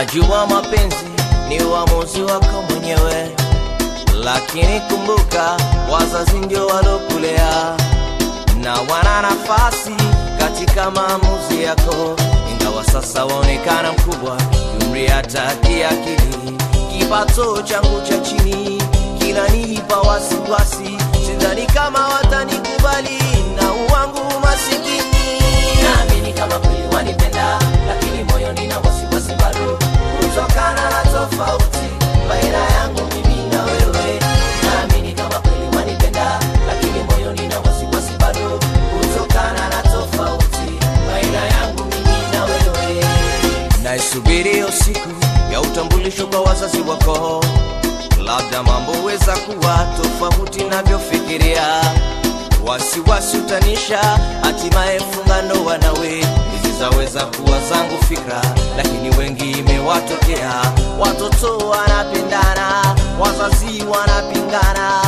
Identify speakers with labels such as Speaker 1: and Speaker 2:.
Speaker 1: Najua mapenzi ni uamuzi wako mwenyewe, lakini kumbuka, wazazi ndio walokulea na wana nafasi katika maamuzi yako, ingawa sasa waonekana mkubwa kiumri, hata kiakili. Kipato changu cha chini kinanipa wasiwasi, sidhani kama watanikubali na uwangu masikini. Naamini kama kweli wanipenda, lakini moyoni na wasiwasi bado, kutokana na tofauti baina yangu mimi na wewe. Naamini kama kweli wanipenda, lakini moyoni na wasiwasi bado, kutokana na tofauti baina yangu mimi na wewe. Naisubiri hiyo siku ya utambulisho kwa wazazi wako, labda mambo weza kuwa tofauti navyofikiria wasiwasi utanisha, hatimaye funga ndoa nawe. Hizi zaweza kuwa zangu fikra, lakini wengi imewatokea. Watoto wanapendana, wazazi wanapingana,